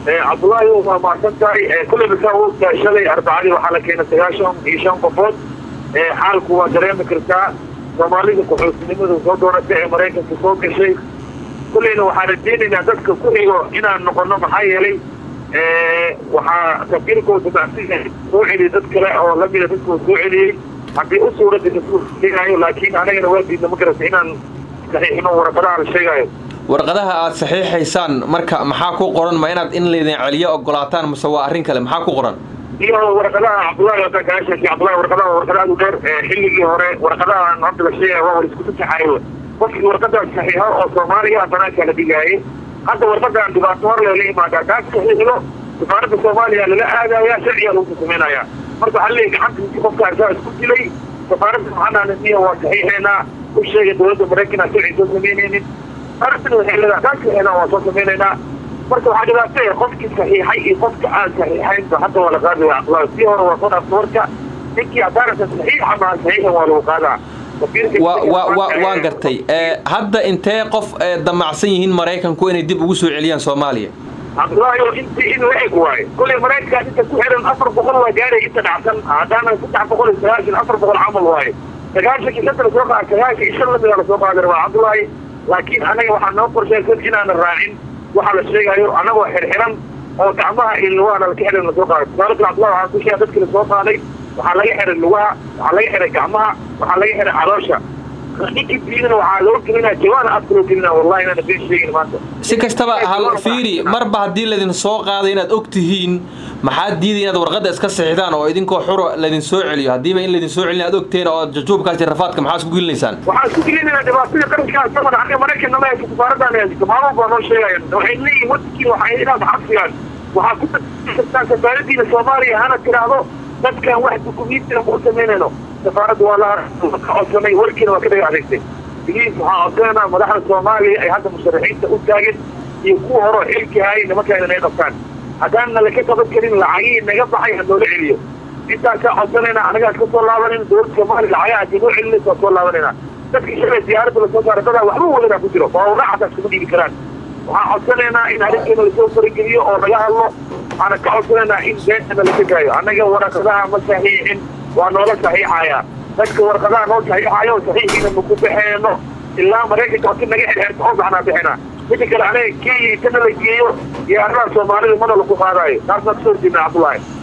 cabdullaahi waa mahadsan tahay kulleyba saa u ogtahay shalay arbacadii waxaa la keenay sagaashan iyo shan qofood xaalku waa dareemi kartaa soomaalida qaxootinimada soo doonatay ee maraykanka soo gashay kulleyna waxaan rajeynaynaa dadka ku xigo inaan noqono maxaa yeelay waxaa safiirkooda macsiga soo celiyay dad kale oo lamida dadkoo soo celiyey haddii u suuradda kasugaayo laakiin anagana waa diidna ma garata inaan saxiixino warqadaha la sheegaayo warqadaha aad saxiixaysaan marka maxaa ku qoran ma inaad in laydin celiyo ogolaataan mase waa arrin kale maxaa ku qoran iyo warqadaha cabdullahi hadaan kaa sheekay cabdullahi warqadaha warqada aad u dheer xilligii hore warqadahan hadda la sheegaya waa war isku saxaayo qofkii warqadan saxiixo oo soomaaliya banaanka la dhigaaye hadda warqadan dhibaato hor lela imaadaa taas saxiixdo safaaradda soomaaliya lala aadaya sharciga lagu samaynayaa marka waxaa leeyahy gacanta intii qofka arsaa isku dilay safaaradda maxanaananiya waa saxiixeynaa u sheegay dowladda maraykan aan sharci soo samaynaynin arrintan waxay leedahay taas saxiixnaa waa soo samaynaynaa marka waxaa dhibaataya qofkii saxiixay iyo qofka aan saxiixaynba hadda waa la qaadaya cabdullahi sii hore waa soo dhaafta warka ninkii haddaanasa saxiixa maa saxiixan waa lagu qaadaa waan gartay hadda intee qof damacsan yihiin maraykanku inay dib ugu soo celiyaan soomaaliya cabdullaahi oo inti in la eg waaye kulley maraykankaa inta ku xiran afar boqol waa gaaraya inta dhacsan haddaana saddex boqol iyo sagaashan afar boqol camal waaye sagaashankii shanta lasoo qaada sagaashan iyo shan lamida lasoo qaadi rabaa cabdullaahi laakiin annaga waxaa noo qorshaysan inaanan raacin waxaa la sheegayo annagoo xirxiran oo gacmaha iyo lugaha laka xihan lasoo qaaday tusaale kale cabdullahi waxaan ku sheega dadkii lasoo qaaday waxaa laga xihay lugaha waxaa laga xihay gacmaha waxaa laga xihay caloosha ninkii diidana waxaa loo gelinaa jawaana afka loo gelinaa wallahi inaana been sheegin maanta si kastaba hal fiiri marba haddii laydin soo qaaday inaad og tihiin maxaad diiday inaad warqadda iska sixidaan oo idinkoo xuro laydin soo celiyo haddiiba in laydin soo celin aad ogteen oo jajuubkaas iyo rafaadka maxaa isku gelinaysaan waxaan isku gelinaynaa dhibaatada qarankaa saman aniga maraykan nama haysa safaaradan haysato maalmo baa noo sheegayan waxay leeyihin waddankiina waxay inaad xabsigaan waxaa ku kartaa safaaradiina soomaaliya hana tiraahdo dadkan wax dukumiintina ma u samaynayno safaaradda waa la codsanay warkiina waa ka dhaga adeegtay biliis waxaa codsanayna madaxda soomaaliya ay hadda musharaxiinta u taagan iyo kuwa horeo xilki haayay nimankaayna naga qabtaan haddaanna laka qaban karin lacagihii naga baxay ha noola celiyo intaasaa codsanayna anagaas ka soo laabanayna dowladda soomaaliya lacagaha haddii noo celinaysa waa soo laabanayna dadkii shalay diyaaradda lasoo saara dadaa waxba wadana ku jiro waa raacataa iskuma dhiibi karaan waxaan codsanaynaa in arrinkeena lasoo farageliyo oo laga hadlo waxaana ka codsanaynaa in beentana laga gaayo annaga waraqadaha ma saxiixin waa noola saxiixaya dadka warqadaha noo saxiixayo saxiixiina maku baxeeno ilaa maraykanka hoti naga xirxirta oo baxnaa bixina midda kale anaga kenya intana la geeyo diyaaradaha soomaalida mana laku qaadaayo taasna kasoo horjeedna cabdullaahi